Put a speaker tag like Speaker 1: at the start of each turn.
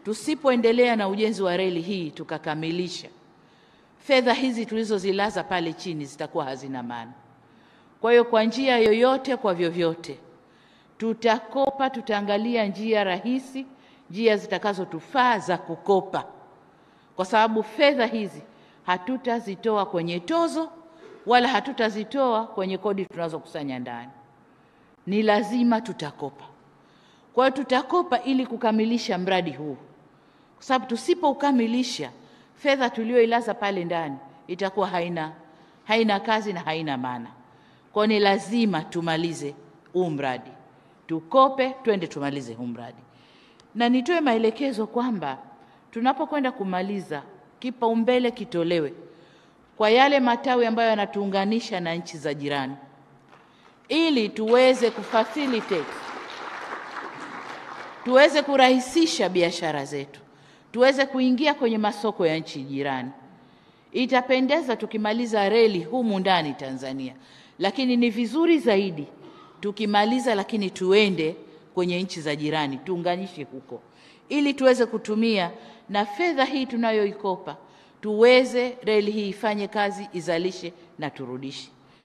Speaker 1: tusipoendelea na ujenzi wa reli hii tukakamilisha, fedha hizi tulizozilaza pale chini zitakuwa hazina maana. Kwa hiyo kwa njia yoyote, kwa vyovyote, tutakopa, tutaangalia njia rahisi, njia zitakazotufaa za kukopa, kwa sababu fedha hizi hatutazitoa kwenye tozo wala hatutazitoa kwenye kodi tunazokusanya ndani, ni lazima tutakopa. Kwa hiyo tutakopa ili kukamilisha mradi huu, kwa sababu tusipoukamilisha fedha tuliyoilaza pale ndani itakuwa haina, haina kazi na haina maana. Kwa hiyo ni lazima tumalize huu mradi, tukope, twende tumalize huu mradi. Na nitoe maelekezo kwamba tunapokwenda kumaliza, kipaumbele kitolewe kwa yale matawi ambayo yanatuunganisha na nchi za jirani, ili tuweze kufacilitate, tuweze kurahisisha biashara zetu, tuweze kuingia kwenye masoko ya nchi jirani. Itapendeza tukimaliza reli humu ndani Tanzania, lakini ni vizuri zaidi tukimaliza, lakini tuende kwenye nchi za jirani, tuunganishe huko, ili tuweze kutumia na fedha hii tunayoikopa tuweze reli hii ifanye kazi, izalishe na turudishe.